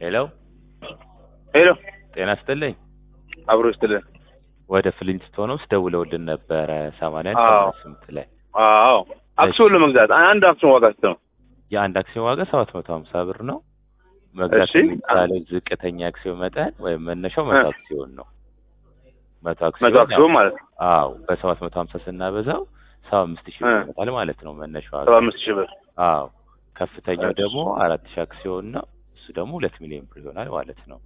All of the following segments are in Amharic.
ሄሎ ሄሎ ጤና ይስጥልኝ። አብሮ ይስጥልን። ወደ ፍሊንስቶንስ ደውለውልን ነበረ ሰማንያ አዎ። ስምንት ላይ አዎ አክሲዮን ለመግዛት አንድ አክሲዮን ዋጋ ስንት ነው? የአንድ አክሲዮን ዋጋ ሰባት መቶ ሀምሳ ብር ነው። መግዛት እሺ። የሚቻለው ዝቅተኛ አክሲዮን መጠን ወይም መነሻው መቶ እ። አክሲዮን ነው። መቶ መቶ አክሲዮን አክሲዮን ማለት ነው አዎ በሰባት መቶ ሀምሳ ስናበዛው ሰባ አምስት ሺህ እ። ብር ይመጣል ማለት ነው መነሻው ዋጋ። ሰባ አምስት ሺህ ብር አዎ ከፍተኛው እሺ። ደግሞ አራት ሺህ አክሲዮን ነው። እሱ ደግሞ ሁለት ሚሊዮን ብር ይሆናል ማለት ነው።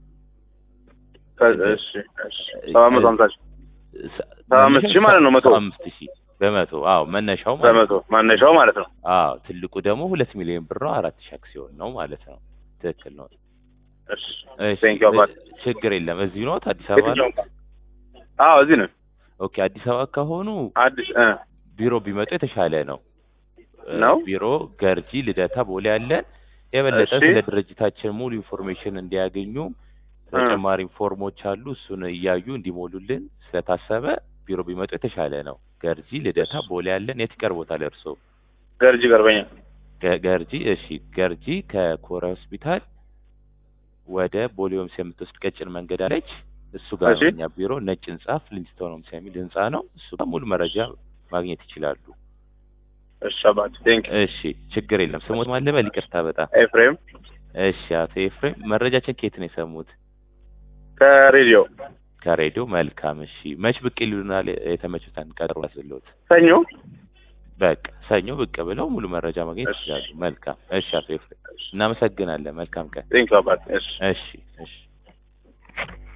ከ- እሺ እሺ ሰባ መቶ ሀምሳ ሺህ ሰ- ሰባ አምስት ሺህ ማለት ነው መቶ ሰባ አምስት ሺህ በመቶ አዎ መነሻው ማለት ነው። በመቶ ማነሻው ማለት ነው። አዎ ትልቁ ደግሞ ሁለት ሚሊዮን ብር ነው። አራት ሺህ አክሲዮን ነው ማለት ነው። ትክክል ነው። እሺ እሺ ቴንኪው አባት። ችግር የለም። እዚሁ ነው አዲስ አበባ ነው። የትኛው? አዎ እዚህ ነው ኦኬ አዲስ አበባ ከሆኑ አዲስ እ ቢሮ ቢመጡ የተሻለ ነው። እ፣ ነው? ቢሮ ገርጂ ልደታ ቦሌ ያለን የበለጠ እሺ። ስለ ድርጅታችን ሙሉ ኢንፎርሜሽን እንዲያገኙ ተጨማሪ ፎርሞች አሉ። እሱን እያዩ እንዲሞሉልን ስለታሰበ ቢሮ ቢመጡ የተሻለ ነው። ገርጂ ልደታ ቦሌ ያለን የት ይቀርቦታል እርሶ? ገርጂ ገርበኛ ገ- ገርጂ እሺ፣ ገርጂ ከኮረ ሆስፒታል ወደ ቦሌ ሆምስ የምትወስድ ቀጭን መንገድ አለች። እሱ ጋር ነው እሺ። እኛ ቢሮ ነጭ ህንጻ ፍሊንስቶን ሆምስ የሚል ህንጻ ነው። እሱ ጋር ሙሉ መረጃ ማግኘት ይችላሉ። እሺ አባት ቴንኪው እሺ፣ ችግር የለም። ስሞት ማለበል ይቅርታ በጣም ኤፍሬም እሺ። አቶ ኤፍሬም መረጃችን ከየት ነው የሰሙት? ከሬዲዮ ከሬዲዮ። መልካም እሺ። መች ብቅ ይሉናል? የተመቹትን ቀጠሮ ያስብሎት። ሰኞ በቃ ሰኞ ብቅ ብለው ሙሉ መረጃ ማግኘት እሺ። ይችላሉ። መልካም እሺ። አቶ ኤፍሬም እናመሰግናለን። መልካም ቀን። ቴንኪው አባት እሺ እሺ እሺ